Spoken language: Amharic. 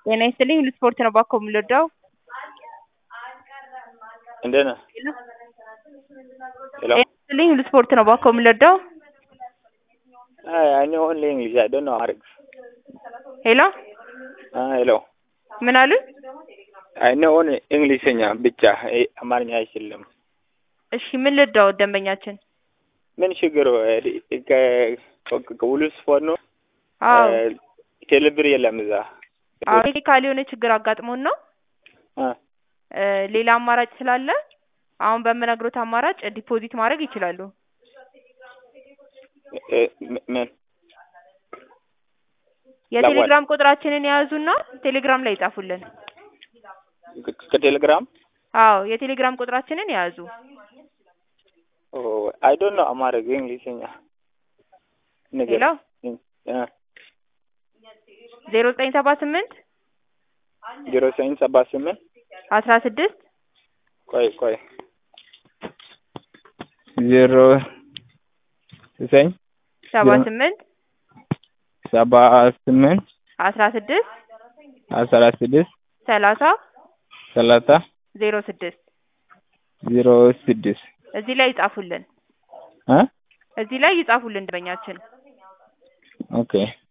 ጤና ይስጥልኝ ሁሉ ስፖርት ነው ባኮ የምንወደው እንዴት ነህ? ሄሎ ጤና ይስጥልኝ ሁሉ ስፖርት ነው ባኮ የምንወደው Hi, I know only English. I don't know Arabic. ሄሎ Ah, hello. ምን አሉኝ? I know only እንግሊዝኛ ብቻ እ አማርኛ አይችልም። እሺ ምን ልርዳው ደንበኛችን? ምን ችግሩ እ ከ- ከ- ከሁሉ ስፖርት ነው? አዎ እ ቴሌብር የለም እዛ። አዎ ቴክኒካል የሆነ ችግር አጋጥሞን ነው አ እ ሌላ አማራጭ ስላለ አሁን በምነግሮት አማራጭ ዲፖዚት ማድረግ ይችላሉ። እ ም- ምን የቴሌግራም ቁጥራችንን የያዙና ቴሌግራም ላይ ይጻፉልን። ከ- ከቴሌግራም አዎ የቴሌግራም ቁጥራችንን የያዙ ኦ አይ ዶንት ኖ አማርኛ እንግሊዝኛ ነገር ሄሎ እ ዜሮ ዘጠኝ ሰባ ስምንት ዜሮ ዘጠኝ ሰባ ስምንት አስራ ስድስት ቆይ ቆይ ዜሮ ዘጠኝ ሰባ ዜሮ- ስምንት ሰባ ስምንት አስራ ስድስት አስራ ስድስት ሰላሳ ሰላሳ ዜሮ ስድስት ዜሮ ስድስት እዚህ ላይ ይጻፉልን። እ እዚህ ላይ ይጻፉልን ደንበኛችን። ኦኬ